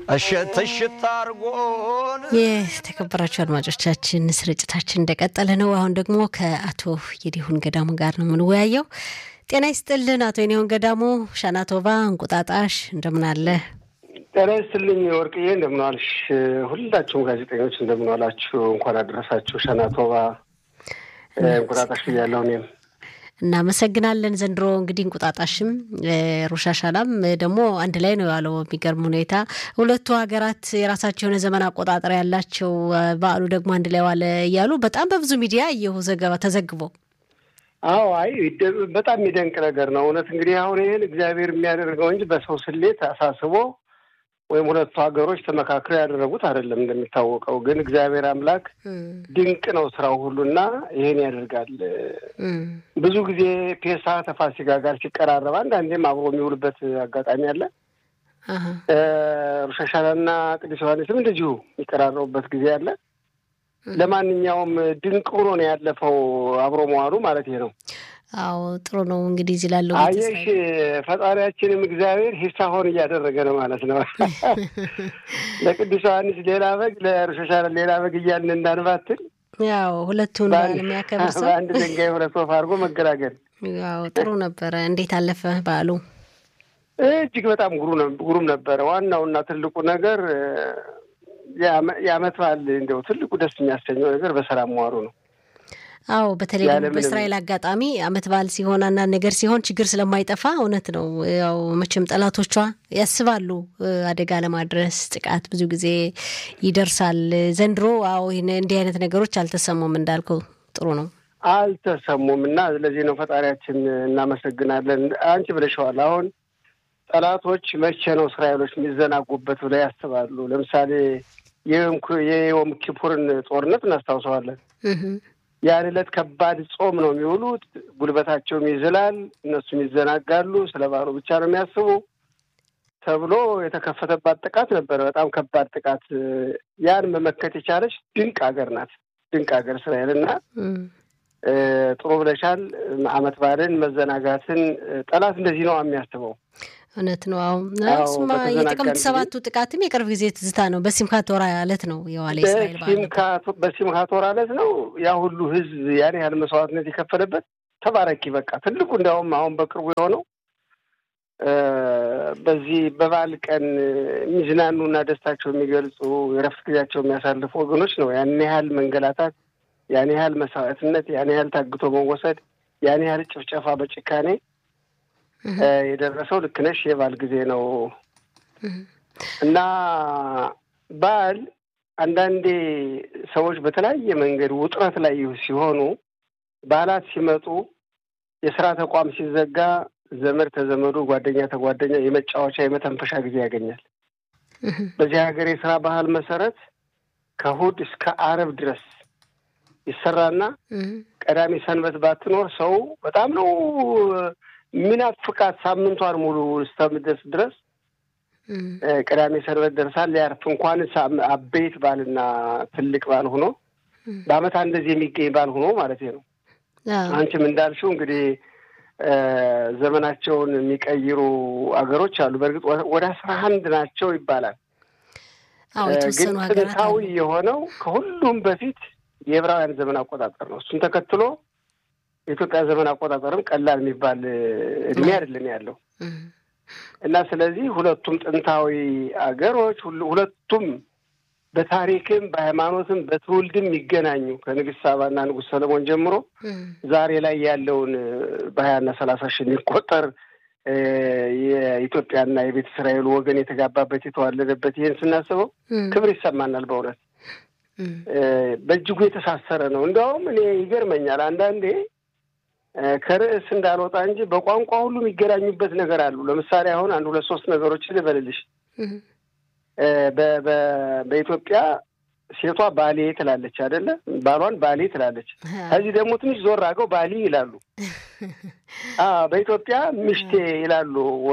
እሽት እሽት አርጎን የተከበራችሁ አድማጮቻችን ስርጭታችን እንደቀጠለ ነው። አሁን ደግሞ ከአቶ የዲሁን ገዳሙ ጋር ነው የምንወያየው። ጤና ይስጥልን አቶ የዲሁን ገዳሙ። ሻናቶቫ እንቁጣጣሽ እንደምን አለ? ጤና ይስጥልኝ ወርቅዬ፣ እንደምን ዋልሽ? ሁላችሁም ጋዜጠኞች እንደምን ዋላችሁ? እንኳን አደረሳችሁ። ሻናቶቫ እንቁጣጣሽ ብያለሁ እኔም እናመሰግናለን። ዘንድሮ እንግዲህ እንቁጣጣሽም ሮሻሻላም ደግሞ አንድ ላይ ነው ያለው። የሚገርም ሁኔታ ሁለቱ ሀገራት የራሳቸው የሆነ ዘመን አቆጣጠር ያላቸው፣ በዓሉ ደግሞ አንድ ላይ ዋለ እያሉ በጣም በብዙ ሚዲያ እየሁ ዘገባ ተዘግቦ አዎ፣ አይ በጣም የሚደንቅ ነገር ነው እውነት። እንግዲህ አሁን ይህን እግዚአብሔር የሚያደርገው እንጂ በሰው ስሌት አሳስቦ ወይም ሁለቱ ሀገሮች ተመካክረው ያደረጉት አይደለም። እንደሚታወቀው ግን እግዚአብሔር አምላክ ድንቅ ነው ስራው ሁሉና ይሄን ያደርጋል። ብዙ ጊዜ ፔሳ ተፋሲካ ጋር ሲቀራረብ አንዳንዴም አብሮ የሚውልበት አጋጣሚ አለ። ሮሻሻላና ቅዱስ ዮሐንስም እንደዚሁ የሚቀራረቡበት ጊዜ አለ። ለማንኛውም ድንቅ ሆኖ ነው ያለፈው አብሮ መዋሉ ማለት ነው። አዎ ጥሩ ነው። እንግዲህ እዚህ ላለው አየሽ ፈጣሪያችንም እግዚአብሔር ሂሳሆን እያደረገ ነው ማለት ነው። ለቅዱስ ዮሐንስ ሌላ በግ፣ ለሮሻሻላ ሌላ በግ እያልን እንዳንባትል ያው ሁለቱን የሚያከብር ሰው በአንድ ድንጋይ ሁለት ወፍ አድርጎ መገላገል። ያው ጥሩ ነበረ። እንዴት አለፈ በዓሉ? እጅግ በጣም ጉሩም ነበረ። ዋናውና ትልቁ ነገር የዓመት በዓል እንዲያው ትልቁ ደስ የሚያሰኘው ነገር በሰላም መዋሉ ነው። አዎ በተለይ በእስራኤል አጋጣሚ ዓመት በዓል ሲሆን አንዳንድ ነገር ሲሆን ችግር ስለማይጠፋ እውነት ነው። ያው መቼም ጠላቶቿ ያስባሉ አደጋ ለማድረስ ጥቃት ብዙ ጊዜ ይደርሳል። ዘንድሮ አዎ እንዲህ አይነት ነገሮች አልተሰሙም። እንዳልከው ጥሩ ነው አልተሰሙም እና ስለዚህ ነው ፈጣሪያችን እናመሰግናለን። አንቺ ብለሽዋል። አሁን ጠላቶች መቼ ነው እስራኤሎች የሚዘናጉበት ብለው ያስባሉ። ለምሳሌ የዮም ኪፑርን ጦርነት እናስታውሰዋለን። ያን ዕለት ከባድ ጾም ነው የሚውሉት። ጉልበታቸውም ይዝላል፣ እነሱም ይዘናጋሉ። ስለ ባሉ ብቻ ነው የሚያስቡ ተብሎ የተከፈተባት ጥቃት ነበረ። በጣም ከባድ ጥቃት። ያን መመከት የቻለች ድንቅ ሀገር ናት። ድንቅ ሀገር እስራኤል እና ጥሩ ብለሻል። ዓመት በዓልን መዘናጋትን ጠላት እንደዚህ ነው የሚያስበው። እውነት ነው። አሁን እሱማ የጥቅምት ሰባቱ ጥቃትም የቅርብ ጊዜ ትዝታ ነው። በሲምካት ወራ ዕለት ነው የዋለ እስራኤል በሲምካት ወራ ዕለት ነው ያ ሁሉ ሕዝብ ያን ያህል መስዋዕትነት የከፈለበት ተባረኪ። በቃ ትልቁ እንዲያውም አሁን በቅርቡ የሆነው በዚህ በበዓል ቀን የሚዝናኑና ደስታቸው የሚገልጹ የረፍት ጊዜያቸው የሚያሳልፉ ወገኖች ነው ያን ያህል መንገላታት፣ ያን ያህል መስዋዕትነት፣ ያን ያህል ታግቶ መወሰድ፣ ያን ያህል ጭፍጨፋ በጭካኔ የደረሰው ልክ ነሽ። የበዓል ጊዜ ነው እና በዓል አንዳንዴ ሰዎች በተለያየ መንገድ ውጥረት ላይ ሲሆኑ በዓላት ሲመጡ የስራ ተቋም ሲዘጋ ዘመድ ተዘመዱ፣ ጓደኛ ተጓደኛ የመጫወቻ የመተንፈሻ ጊዜ ያገኛል። በዚህ ሀገር የስራ ባህል መሰረት ከእሑድ እስከ ዓርብ ድረስ ይሰራና ቀዳሚ ሰንበት ባትኖር ሰው በጣም ነው ሚናፍቃት ሳምንቷን ሙሉ እስከምደርስ ድረስ ቅዳሜ ሰንበት ደርሳል ሊያርፍ እንኳን አበይት ባልና ትልቅ ባል ሆኖ በዓመት እንደዚህ የሚገኝ ባል ሆኖ ማለት ነው። አንቺም እንዳልሽው እንግዲህ ዘመናቸውን የሚቀይሩ አገሮች አሉ። በእርግጥ ወደ አስራ አንድ ናቸው ይባላል። ግን ጥንታዊ የሆነው ከሁሉም በፊት የዕብራውያን ዘመን አቆጣጠር ነው። እሱን ተከትሎ የኢትዮጵያ ዘመን አቆጣጠርም ቀላል የሚባል እድሜ አይደለም ያለው እና ስለዚህ ሁለቱም ጥንታዊ አገሮች ሁለቱም በታሪክም በሃይማኖትም በትውልድም የሚገናኙ ከንግስት ሳባና ንጉሥ ሰለሞን ጀምሮ ዛሬ ላይ ያለውን በሀያና ሰላሳ ሺህ የሚቆጠር የኢትዮጵያና የቤተ እስራኤሉ ወገን የተጋባበት የተዋለደበት ይህን ስናስበው ክብር ይሰማናል። በእውነት በእጅጉ የተሳሰረ ነው። እንዲያውም እኔ ይገርመኛል አንዳንዴ ከርዕስ እንዳልወጣ እንጂ በቋንቋ ሁሉ የሚገናኙበት ነገር አሉ። ለምሳሌ አሁን አንድ ሁለት ሶስት ነገሮችን ልበልልሽ። በኢትዮጵያ ሴቷ ባሌ ትላለች አይደለ? ባሏን ባሌ ትላለች። ከዚህ ደግሞ ትንሽ ዞር አገው ባሊ ይላሉ። በኢትዮጵያ ሚሽቴ ይላሉ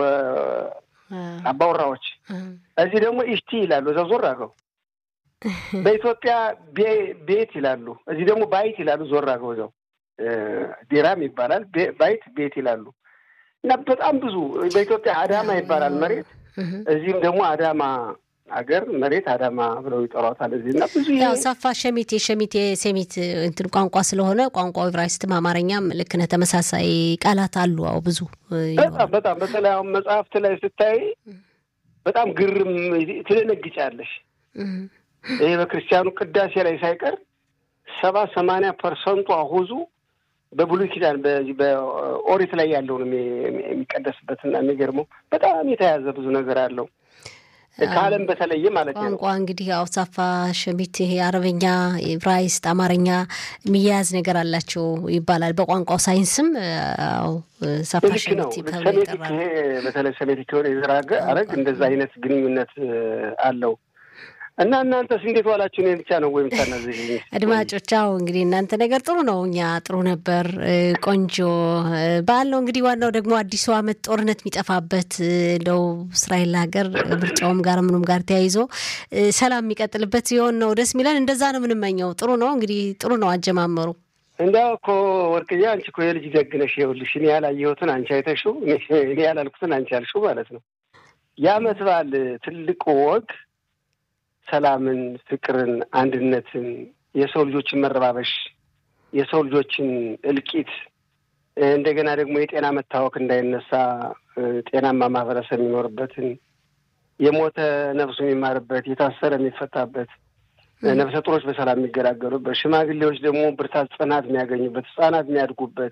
አባወራዎች። እዚህ ደግሞ ኢሽቲ ይላሉ። እዛ ዞር አገው በኢትዮጵያ ቤት ይላሉ። እዚህ ደግሞ ባይት ይላሉ። ዞር አገው እዛው ዲራም ይባላል። ባይት ቤት ይላሉ። እና በጣም ብዙ በኢትዮጵያ አዳማ ይባላል መሬት፣ እዚህም ደግሞ አዳማ ሀገር መሬት አዳማ ብለው ይጠሯታል እዚህ እና ብዙ ያው ሳፋ ሸሚት የሸሚት የሴሚት እንትን ቋንቋ ስለሆነ ቋንቋው ዕብራይስትም አማርኛም ልክ ነህ ተመሳሳይ ቃላት አሉ። አዎ ብዙ በጣም በጣም በተለይ አሁን መጽሐፍት ላይ ስታይ በጣም ግርም ትደነግጫለሽ። ይሄ በክርስቲያኑ ቅዳሴ ላይ ሳይቀር ሰባ ሰማንያ ፐርሰንቱ አሁዙ በብሉይ ኪዳን በዚህ በኦሪት ላይ ያለው ነው የሚቀደስበትና የሚገርመው በጣም የተያዘ ብዙ ነገር አለው ከዓለም በተለየ ማለት ነው። ቋንቋ እንግዲህ ያው ሳፋ ሸሚት ይሄ አረበኛ፣ ዕብራይስጥ፣ አማርኛ የሚያያዝ ነገር አላቸው ይባላል። በቋንቋው ሳይንስም ያው ሳፋ ሸሚት ተብሎ ይጠራል። በተለይ ሰሜቲክ የሆነ የዘር ሐረግ እንደዛ አይነት ግንኙነት አለው። እና እናንተስ እንዴት ዋላችሁ? እኔ ብቻ ነው ወይም ታናዘዥ አድማጮች? አዎ እንግዲህ እናንተ ነገር ጥሩ ነው፣ እኛ ጥሩ ነበር። ቆንጆ በዓል ነው እንግዲህ። ዋናው ደግሞ አዲሱ ዓመት ጦርነት የሚጠፋበት እንደው እስራኤል ሀገር ምርጫውም ጋር ምኑም ጋር ተያይዞ ሰላም የሚቀጥልበት ሲሆን ነው ደስ የሚለን። እንደዛ ነው የምንመኘው። ጥሩ ነው እንግዲህ፣ ጥሩ ነው አጀማመሩ። እንዲያው እኮ ወርቅዬ፣ አንቺ እኮ የልጅ ደግነሽ። ይኸውልሽ እኔ ያላየሁትን አንቺ አይተሽው፣ እኔ ያላልኩትን አንቺ ያልሽው ማለት ነው። የዓመት በዓል ትልቁ ወግ ሰላምን፣ ፍቅርን፣ አንድነትን፣ የሰው ልጆችን መረባበሽ፣ የሰው ልጆችን እልቂት፣ እንደገና ደግሞ የጤና መታወክ እንዳይነሳ ጤናማ ማህበረሰብ የሚኖርበትን የሞተ ነፍሱ የሚማርበት፣ የታሰረ የሚፈታበት፣ ነፍሰ ጡሮች በሰላም የሚገላገሉበት፣ ሽማግሌዎች ደግሞ ብርታት፣ ጽናት የሚያገኙበት፣ ህጻናት የሚያድጉበት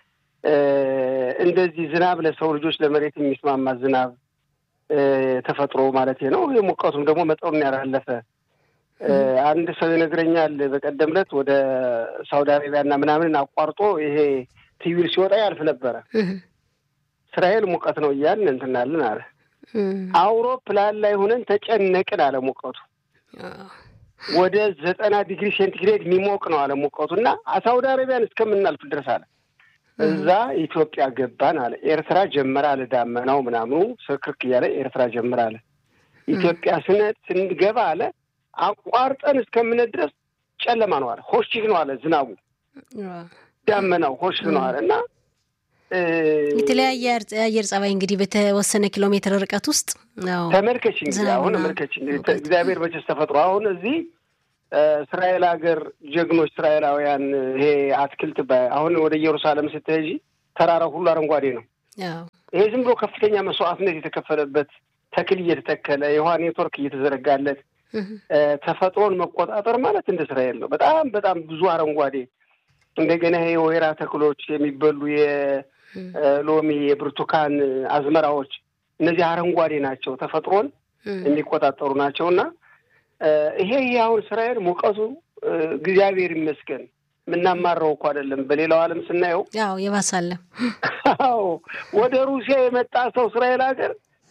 እንደዚህ ዝናብ ለሰው ልጆች ለመሬት የሚስማማ ዝናብ ተፈጥሮ ማለት ነው። የሙቀቱም ደግሞ መጠኑን ያላለፈ አንድ ሰው ይነግረኛል። በቀደም ዕለት ወደ ሳውዲ አረቢያና ምናምን አቋርጦ ይሄ ትዊል ሲወጣ ያልፍ ነበረ። እስራኤል ሙቀት ነው እያልን እንትናልን አለ። አውሮፕላን ላይ ሆነን ተጨነቅን አለ ሙቀቱ ወደ ዘጠና ዲግሪ ሴንቲግሬድ የሚሞቅ ነው አለ ሙቀቱ እና ሳውዲ አረቢያን እስከምናልፍ ድረስ አለ እዛ ኢትዮጵያ ገባን አለ። ኤርትራ ጀመረ አለ። ዳመናው ምናምኑ ስርክርክ እያለ ኤርትራ ጀመረ አለ። ኢትዮጵያ ስነ ስንገባ አለ አቋርጠን እስከምነት ድረስ ጨለማ ነው አለ። ሆሽህ ነው አለ። ዝናቡ ዳመናው ሆሽህ ነው አለ እና የተለያየ የአየር ጸባይ እንግዲህ በተወሰነ ኪሎ ሜትር ርቀት ውስጥ ተመልከች እንግዲህ አሁን ተመልከች እንግዲህ እግዚአብሔር መቼስ ተፈጥሮ አሁን እዚህ እስራኤል ሀገር ጀግኖች እስራኤላውያን ይሄ አትክልት አሁን ወደ ኢየሩሳሌም ስትሄጂ ተራራው ሁሉ አረንጓዴ ነው። ይሄ ዝም ብሎ ከፍተኛ መስዋዕትነት የተከፈለበት ተክል እየተተከለ የውሃ ኔትወርክ እየተዘረጋለት ተፈጥሮን መቆጣጠር ማለት እንደ እስራኤል ነው። በጣም በጣም ብዙ አረንጓዴ እንደገና ይሄ የወይራ ተክሎች የሚበሉ የሎሚ የብርቱካን አዝመራዎች እነዚህ አረንጓዴ ናቸው። ተፈጥሮን የሚቆጣጠሩ ናቸው እና ይሄ ይሄ አሁን እስራኤል ሙቀቱ እግዚአብሔር ይመስገን የምናማረው እኮ አይደለም። በሌላው ዓለም ስናየው ያው የባሳለ አዎ ወደ ሩሲያ የመጣ ሰው እስራኤል ሀገር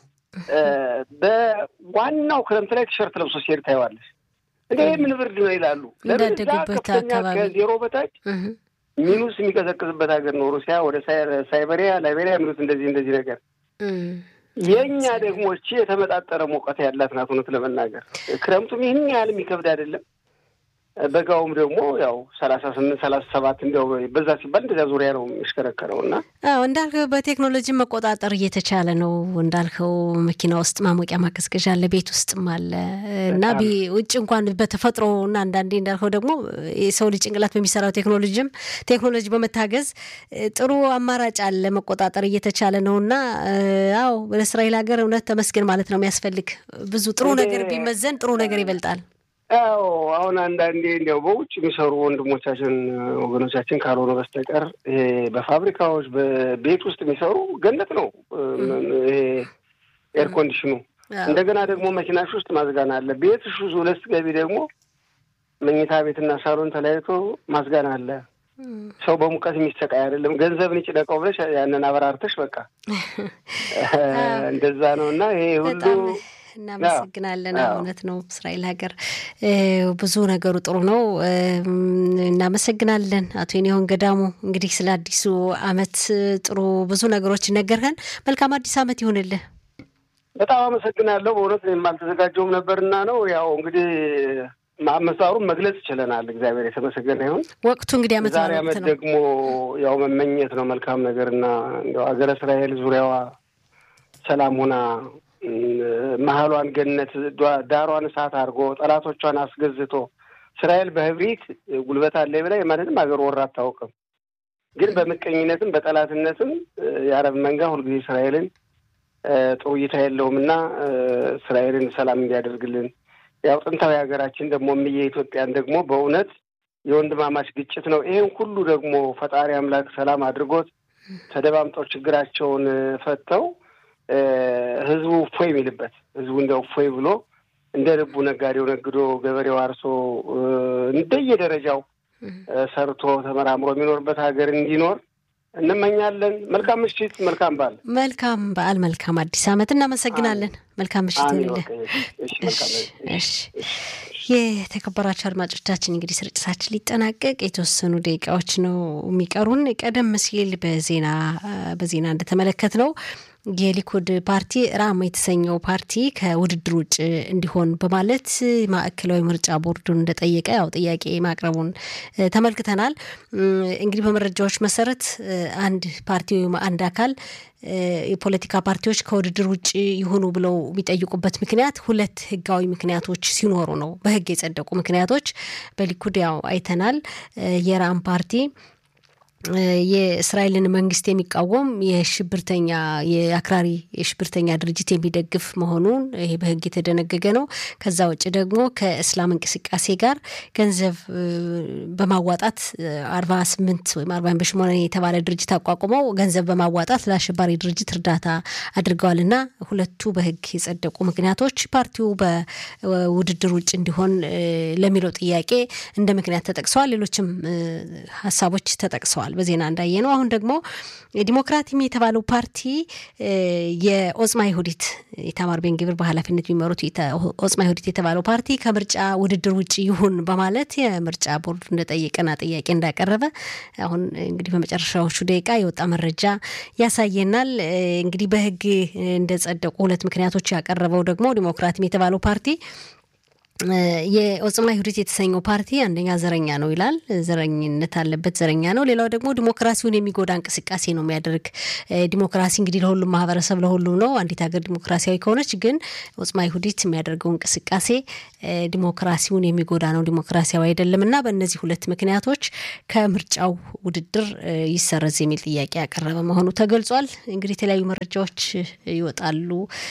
በዋናው ክረምት ላይ ቲሸርት ለብሶ ሲሄድ ታየዋለሽ። እንደ ምን ብርድ ነው ይላሉ። እንዳደጉበት አካባቢ ከዜሮ በታች ሚኑስ የሚቀዘቅዝበት ሀገር ነው ሩሲያ። ወደ ሳይበሪያ ላይቤሪያ የሚሉት እንደዚህ እንደዚህ ነገር የእኛ ደግሞ እቺ የተመጣጠረ ሙቀት ያላት ናት። እውነት ለመናገር ክረምቱም ይህን ያህል የሚከብድ አይደለም። በጋውም ደግሞ ያው ሰላሳ ስምንት ሰላሳ ሰባት እንዲያው በዛ ሲባል እንደዚያ ዙሪያ ነው የሚሽከረከረው እና አዎ እንዳልከው በቴክኖሎጂ መቆጣጠር እየተቻለ ነው። እንዳልከው መኪና ውስጥ ማሞቂያ ማቀዝቀዣ አለ፣ ቤት ውስጥም አለ እና ውጭ እንኳን በተፈጥሮ እና አንዳንዴ እንዳልከው ደግሞ የሰው ልጅ ጭንቅላት በሚሰራው ቴክኖሎጂም ቴክኖሎጂ በመታገዝ ጥሩ አማራጭ አለ፣ መቆጣጠር እየተቻለ ነው እና አዎ በእስራኤል ሀገር እውነት ተመስገን ማለት ነው የሚያስፈልግ ብዙ ጥሩ ነገር ቢመዘን ጥሩ ነገር ይበልጣል። ያው አሁን አንዳንዴ እንዲያው በውጭ የሚሰሩ ወንድሞቻችን ወገኖቻችን ካልሆነ በስተቀር ይሄ በፋብሪካዎች በቤት ውስጥ የሚሰሩ ገነት ነው። ይሄ ኤር ኮንዲሽኑ እንደገና ደግሞ መኪናሽ ውስጥ ማዝጋና አለ። ቤትሽ ሁለት ገቢ ደግሞ መኝታ ቤትና ሳሎን ተለያይቶ ማዝጋና አለ። ሰው በሙቀት የሚሰቃይ አይደለም። ገንዘብን ይጭነቀው ብለሽ ያንን አበራርተሽ በቃ እንደዛ ነው እና ይሄ ሁሉ እናመሰግናለን። እውነት ነው። እስራኤል ሀገር ብዙ ነገሩ ጥሩ ነው። እናመሰግናለን አቶ የኔሆን ገዳሙ። እንግዲህ ስለ አዲሱ ዓመት ጥሩ ብዙ ነገሮች ነገርከን። መልካም አዲስ ዓመት ይሁንልህ። በጣም አመሰግናለሁ። በእውነት የማልተዘጋጀውም ነበርና ነው ያው እንግዲህ አመሳሩን መግለጽ ይችለናል። እግዚአብሔር የተመሰገነ ይሁን። ወቅቱ እንግዲህ ዓመት ዛሬ ዓመት ደግሞ ያው መመኘት ነው መልካም ነገርና እንዲያው ሀገረ እስራኤል ዙሪያዋ ሰላም ሆና መሀሏን ገነት ዳሯን እሳት አድርጎ ጠላቶቿን አስገዝቶ እስራኤል በህብሪት ጉልበት አለ ብላ የማንንም ሀገር ወራ አታውቅም። ግን በምቀኝነትም በጠላትነትም የአረብ መንጋ ሁልጊዜ እስራኤልን ጥሩ እይታ የለውም እና እስራኤልን ሰላም እንዲያደርግልን ያው ጥንታዊ ሀገራችን ደግሞ እምዬ ኢትዮጵያን ደግሞ በእውነት የወንድማማች ግጭት ነው። ይህን ሁሉ ደግሞ ፈጣሪ አምላክ ሰላም አድርጎት ተደማምጠው ችግራቸውን ፈተው ህዝቡ እፎይ የሚልበት ህዝቡ እንደ እፎይ ብሎ እንደ ልቡ ነጋዴው ነግዶ ገበሬው አርሶ እንደየደረጃው ሰርቶ ተመራምሮ የሚኖርበት ሀገር እንዲኖር እንመኛለን። መልካም ምሽት፣ መልካም በዓል። መልካም በዓል፣ መልካም አዲስ ዓመት። እናመሰግናለን። መልካም ምሽት ይሁንልን። የተከበራቸው አድማጮቻችን እንግዲህ ስርጭታችን ሊጠናቀቅ የተወሰኑ ደቂቃዎች ነው የሚቀሩን። ቀደም ሲል በዜና በዜና እንደተመለከት ነው የሊኩድ ፓርቲ ራም የተሰኘው ፓርቲ ከውድድር ውጭ እንዲሆን በማለት ማዕከላዊ ምርጫ ቦርዱን እንደጠየቀ ያው ጥያቄ ማቅረቡን ተመልክተናል። እንግዲህ በመረጃዎች መሰረት አንድ ፓርቲ ወይም አንድ አካል የፖለቲካ ፓርቲዎች ከውድድር ውጭ ይሁኑ ብለው የሚጠይቁበት ምክንያት ሁለት ህጋዊ ምክንያቶች ሲኖሩ ነው። በህግ የጸደቁ ምክንያቶች በሊኩድ ያው አይተናል። የራም ፓርቲ የእስራኤልን መንግስት የሚቃወም የሽብርተኛ የአክራሪ የሽብርተኛ ድርጅት የሚደግፍ መሆኑን ይሄ በህግ የተደነገገ ነው። ከዛ ውጭ ደግሞ ከእስላም እንቅስቃሴ ጋር ገንዘብ በማዋጣት አርባ ስምንት ወይም አርባ በሽሞነ የተባለ ድርጅት አቋቁመው ገንዘብ በማዋጣት ለአሸባሪ ድርጅት እርዳታ አድርገዋል እና ሁለቱ በህግ የጸደቁ ምክንያቶች ፓርቲው በውድድር ውጭ እንዲሆን ለሚለው ጥያቄ እንደ ምክንያት ተጠቅሰዋል። ሌሎችም ሀሳቦች ተጠቅሰዋል። በዜና እንዳየ ነው። አሁን ደግሞ ዲሞክራቲም የተባለው ፓርቲ የኦጽማ ይሁዲት ኢታማር ቤን ግብር በኃላፊነት የሚመሩት ኦጽማ ይሁዲት የተባለው ፓርቲ ከምርጫ ውድድር ውጭ ይሁን በማለት የምርጫ ቦርዱ እንደጠየቀና ጥያቄ እንዳቀረበ አሁን እንግዲህ በመጨረሻዎቹ ደቂቃ የወጣ መረጃ ያሳየናል። እንግዲህ በህግ እንደጸደቁ ሁለት ምክንያቶች ያቀረበው ደግሞ ዲሞክራቲም የተባለው ፓርቲ የኦጽማ ይሁዲት የተሰኘው ፓርቲ አንደኛ ዘረኛ ነው ይላል። ዘረኝነት አለበት፣ ዘረኛ ነው። ሌላው ደግሞ ዲሞክራሲውን የሚጎዳ እንቅስቃሴ ነው የሚያደርግ። ዲሞክራሲ እንግዲህ ለሁሉም ማህበረሰብ ለሁሉም ነው። አንዲት ሀገር ዲሞክራሲያዊ ከሆነች ግን ኦጽማ ይሁዲት የሚያደርገው እንቅስቃሴ ዲሞክራሲውን የሚጎዳ ነው፣ ዲሞክራሲያዊ አይደለም እና በእነዚህ ሁለት ምክንያቶች ከምርጫው ውድድር ይሰረዝ የሚል ጥያቄ ያቀረበ መሆኑ ተገልጿል። እንግዲህ የተለያዩ መረጃዎች ይወጣሉ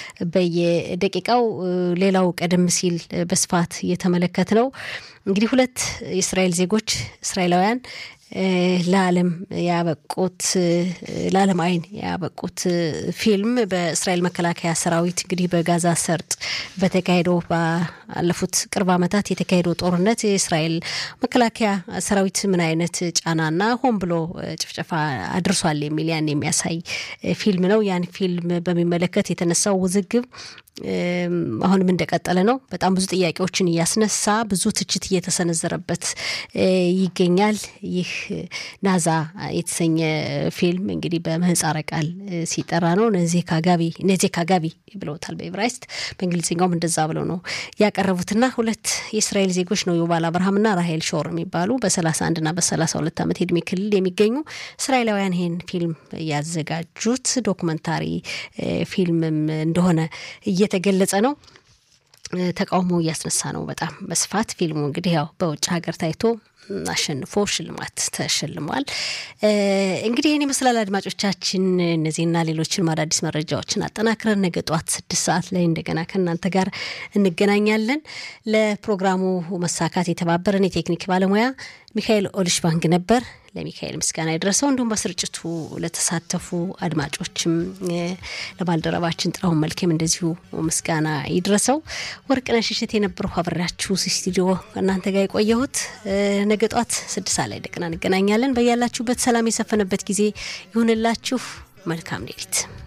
በየደቂቃው። ሌላው ቀደም ሲል በስፋት እየተመለከት ነው እንግዲህ ሁለት የእስራኤል ዜጎች እስራኤላውያን ለዓለም ያበቁት ለዓለም አይን ያበቁት ፊልም በእስራኤል መከላከያ ሰራዊት እንግዲህ በጋዛ ሰርጥ በተካሄደው ባለፉት ቅርብ ዓመታት የተካሄደው ጦርነት የእስራኤል መከላከያ ሰራዊት ምን አይነት ጫናና ሆን ብሎ ጭፍጨፋ አድርሷል የሚል ያን የሚያሳይ ፊልም ነው። ያን ፊልም በሚመለከት የተነሳው ውዝግብ አሁንም እንደቀጠለ ነው። በጣም ብዙ ጥያቄዎችን እያስነሳ ብዙ ትችት እየተሰነዘረበት ይገኛል። ይህ ናዛ የተሰኘ ፊልም እንግዲህ በምህፃረ ቃል ሲጠራ ነው። ነዜካ ጋቢ ነዜካ ጋቢ ብለውታል በኤብራይስጥ በእንግሊዝኛውም እንደዛ ብለው ነው ያቀረቡትና ሁለት የእስራኤል ዜጎች ነው ዮባል አብርሃምና ራሄል ሾር የሚባሉ በሰላሳ አንድና በሰላሳ ሁለት ዓመት የእድሜ ክልል የሚገኙ እስራኤላውያን ይህን ፊልም ያዘጋጁት ዶክመንታሪ ፊልምም እንደሆነ እየተገለጸ ነው። ተቃውሞ እያስነሳ ነው በጣም በስፋት ፊልሙ እንግዲህ ያው በውጭ ሀገር ታይቶ አሸንፎ ሽልማት ተሸልሟል። እንግዲህ ይህን ይመስላል አድማጮቻችን። እነዚህና ሌሎችን አዳዲስ መረጃዎችን አጠናክረን ነገ ጠዋት ስድስት ሰዓት ላይ እንደገና ከእናንተ ጋር እንገናኛለን። ለፕሮግራሙ መሳካት የተባበረን የቴክኒክ ባለሙያ ሚካኤል ኦልሽ ባንክ ነበር። ለሚካኤል ምስጋና የደረሰው እንዲሁም በስርጭቱ ለተሳተፉ አድማጮችም ለባልደረባችን ጥራሁን መልኬም እንደዚሁ ምስጋና ይድረሰው። ወርቅነሽ እሸት የነበረው አብሬያችሁ ስቱዲዮ እናንተ ጋር የቆየሁት ነገ ጧት ስድስት ሰዓት ላይ እንደገና እንገናኛለን። በያላችሁበት ሰላም የሰፈነበት ጊዜ ይሁንላችሁ። መልካም ሌሊት